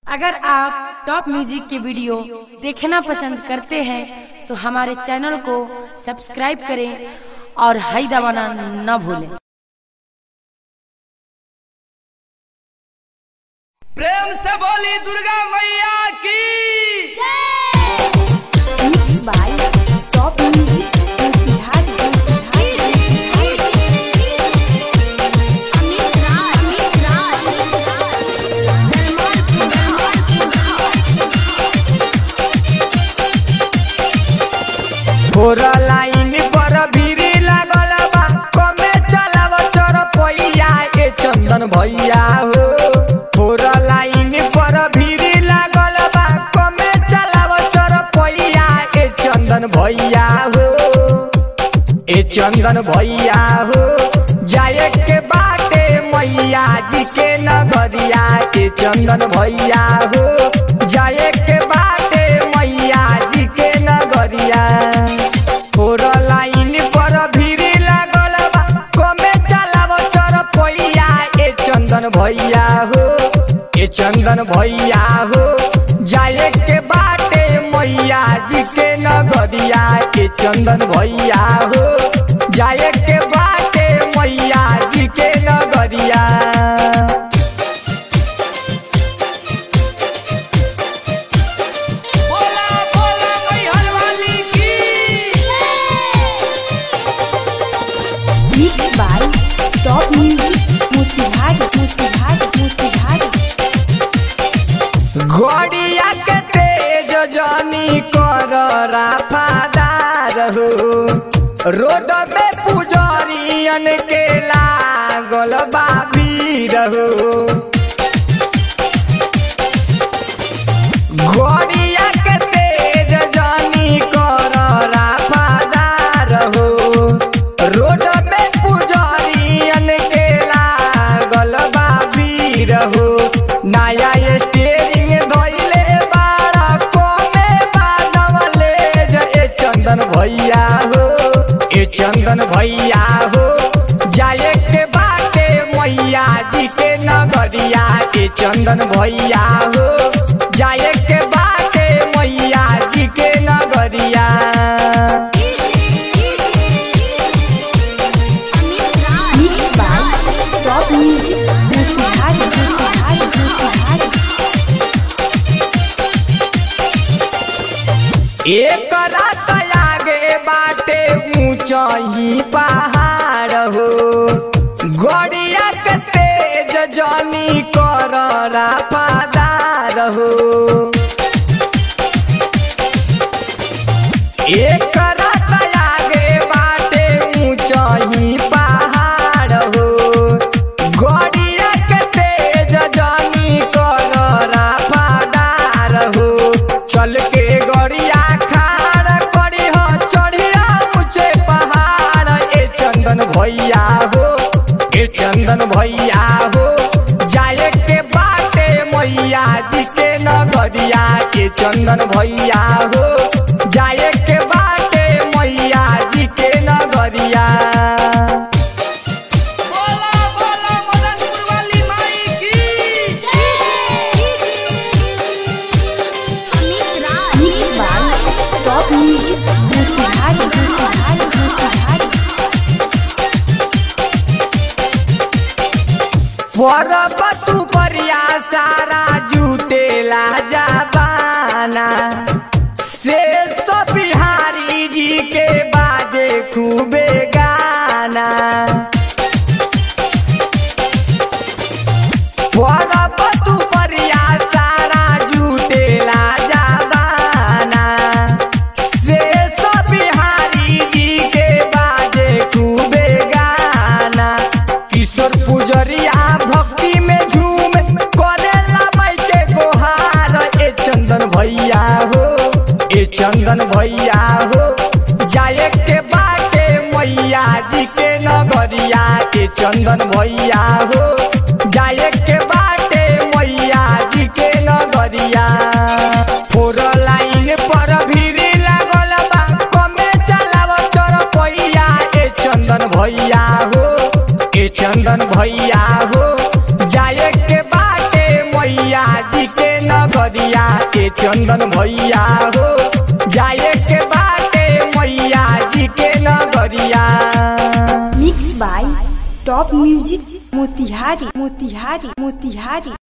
अगर आप top music के वीडियो देखना पसंद करते हैं तो हमारे चैनल को सब्सक्राइब करें और हाई दबाना न भूलें प्रेम से बोली दुर्गा मैया की Mixed by Top Music Motihari Amit Raj Amit Raj फोरा लाइन पर भीरी लागल बा कमे चलाव चर पैया ए चंदन भैया हो फोरा लाइन पर भीरी लागल बा कमे चलाव चर पैया ए चंदन भैया हो ए चंदन भैया हो जाए के बाटे मैया जी के नगरिया ए चंदन भैया हो जाए के बाटे मैया जी के नगरिया फोर लाइन पर भीड़ी लागल बा कमे चलाव चर पैया ए चंदन भैया हो ए चंदन भैया हो जाए के बाटे मैया जी के नगरिया ए चंदन भैया हो जाए के बाटे मैया जी के नगरिया बोला बोला मैहर वाली की Mixed by Top Music Motihari Motihari Motihari गड़िया के तेज जानी कर राफादार हो रोड में पुजरियन के लागल बा भीड़ हो गड़िया के तेज जानी कर राफादार हो रोड में पुजरियन के लागल बा भीड़ हो नया स्टेरिंग धोइले बाड़ा कोमे बानवले जे ए चंदन भैया हो ए चंदन भैया हो जाए के बाटे मैया जी के नगरिया ए चंदन भैया हो जाए के बाटे मैया जी के नगरिया Mixed by Top Music Motihari Motihari Motihari एक रात आगे बाटे ऊंचाई पहाड़ हो गड़िया के तेज जानी कर राफादार हो एक रात आगे बाटे ऊंचाई पहाड़ हो गड़िया के तेज जानी कर राफादार हो चल के गड़िया खाड़ करी हो चढ़िया ऊंचे पहाड़ ए चंदन भैया हो ए चंदन भैया हो जाए के बाटे मैया जी के नगरिया ए चंदन भैया हो जाए के बाटे मैया जी के नगरिया बोला बोला मदनपुर वाली माई की Mixed by Top Music Motihari Motihari Motihari परबतु परिया सारा जुटेला जाबाना से सब बिहारी जी के बाजे खूबे गाना परबतु परिया सारा जुटेला जाबाना से सब बिहारी जी के बाजे खूबे गाना किशोर पुजरिया भक्ति में झूम करेला माई के गोहार ए चंदन भैया हो ए चंदन भैया हो जाए के बाटे मैया जी के नगरिया ए चंदन भैया हो जाए के बाटे मैया जी के नगरिया फोर लाइन पर भीड़ी लागल बा कमे चलाव चर पैया ए चंदन भैया हो ए चंदन भैया हो जाए के बाटे मैया जी के न ए चंदन भैया हो जाए के बाटे मैया जी के नगरिया mix by top music Motihari Motihari Motihari